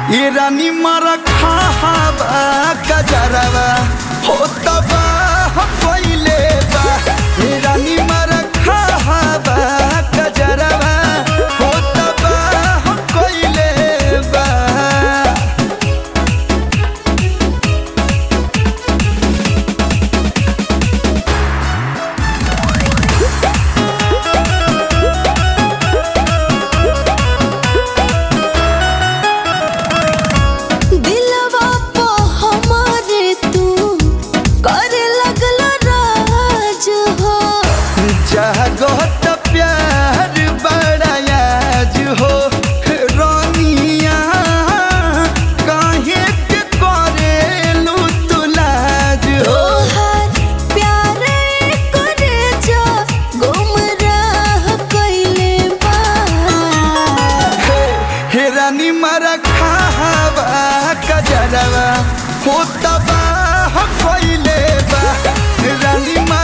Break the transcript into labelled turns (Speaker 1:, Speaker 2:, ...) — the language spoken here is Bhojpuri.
Speaker 1: ये रानी मारा खाबा गजरवा हो तबा पहिले बा ये रानी मारा खाबा गजरवा हो तबा पहिले बा
Speaker 2: दिलवा पो हमारे तू करे लगल राज हो
Speaker 1: जागत प्यार बड़ायाज हो रानिया काहे के करेलू तुलाज हो
Speaker 2: तोहार प्यारे करे जो गुमराह कइले बा
Speaker 1: हे हे रानी मारा खावा कजरवा हो तबा पहिले बा रानी